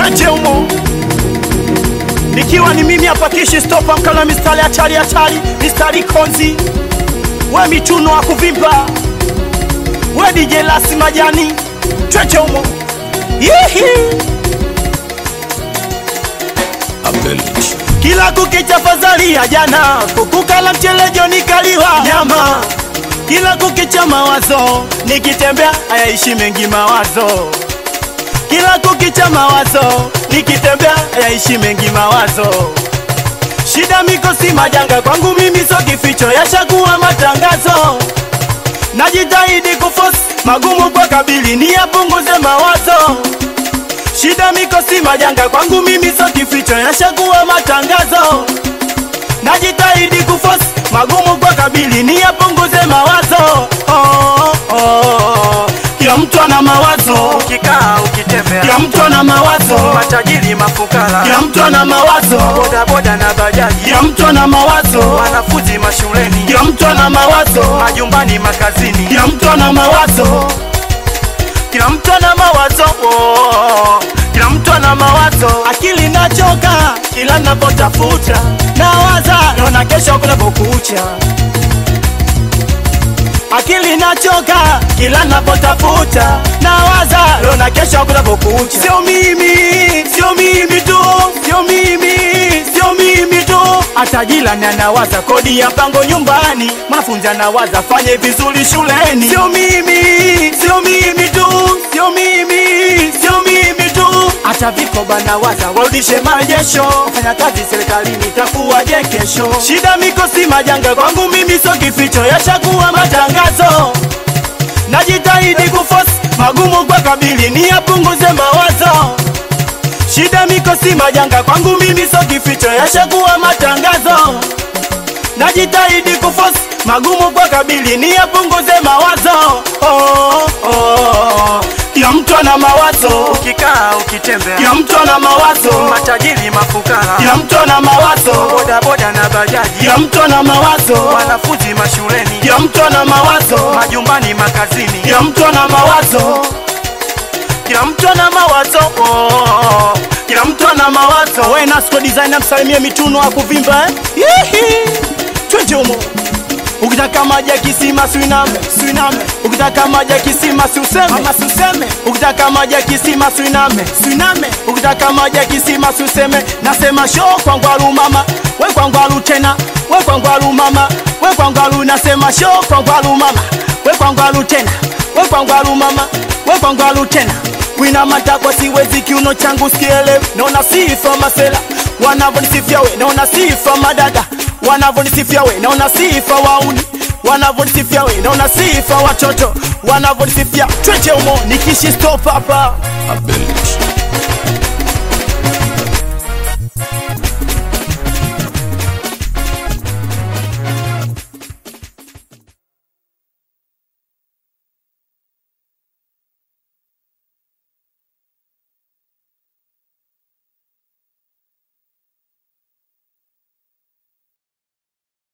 Tweche umo nikiwa ni mimi hapa kishi stopa mkala mistari hatari hatari mistari konzi we mituno wa kuvimba we DJ Lasi Majani Tweche umo Yihi. kila kukicha fadhali ya jana kukukala mchelejo nikaliwa nyama kila kukicha mawazo nikitembea hayaishi mengi mawazo kila kukicha mawazo nikitembea hayaishi mengi mawazo shida mikosi majanga kwangu mimi so kificho yashakuwa matangazo najitahidi kufosi magumu kwa kabili ni yapunguze mawazo shida mikosi majanga kwangu mimi so kificho yashakuwa matangazo najitahidi kufosi magumu kwa kabili ni yapunguze mawazo oh, oh, oh. kila mtu ana mawazo ukikaa ukitembea kila mtu ana mawazo matajiri mafukara kila mtu ana mawazo bodaboda na bajaji kila mtu ana mawazo wanafunzi mashuleni kila mtu ana mawazo majumbani makazini kila mtu ana mawazo kila mtu ana mawazo oh. kila mtu ana mawazo akili nachoka kila napotafuta nawaza naona kesho kunapokucha akili nachoka kila napotafuta nawaza naona kesho kunapokucha sio mimi sio mimi tu sio mimi sio mimi tu hata jirani anawaza kodi ya mpango nyumbani mwanafunzi anawaza fanye vizuri shuleni sio mimi sio mimi tu sio mimi sio mimi tu hata vikoba nawaza warudishe majesho fanya kazi serikalini itakuwaje kesho shida mikosi majanga kwangu mimi so kificho yashakuwa matangazo najitahidi kufosi magumu kwa kabili ni yapunguze mawazo shida mikosi majanga kwangu mimi so kificho yashakuwa matangazo najitahidi kufosi magumu kwa kabili ni yapunguze mawazo oh, oh, oh. kila mtu ana mawazo ukikaa ukitembea kila mtu ana mawazo matajiri mafukara kila mtu ana mawazo bodaboda na bajaji kila mtu ana mawazo wanafunzi mashuleni kila mtu ana mawazo majumbani makazini kila mtu ana mawazo kila mtu ana mawazo oh. kila mtu ana mawazo we nasco designer msalimie mituno akuvimba eh? Yihi. twende humo ukitaka maji ya kisima suiname suiname ukitaka maji ya kisima siuseme ama siuseme ukitaka maji ya kisima suiname suiname ukitaka maji ya kisima siuseme nasema sho kwangwalu mama we kwangwalu tena we kwangwalu mama we kwangwalu nasema sho kwangwalu mama we kwangwalu tena we kwangwalu mama we kwangwalu tena wina matakwa siwezi kiuno changu sikielewi naona sifa masela wanavyonisifia we naona sifa madada wanavyonisifia we naona sifa wauni wanavyonisifia we naona sifa watoto wanavyonisifia tweche umo nikishi stop hapa Abel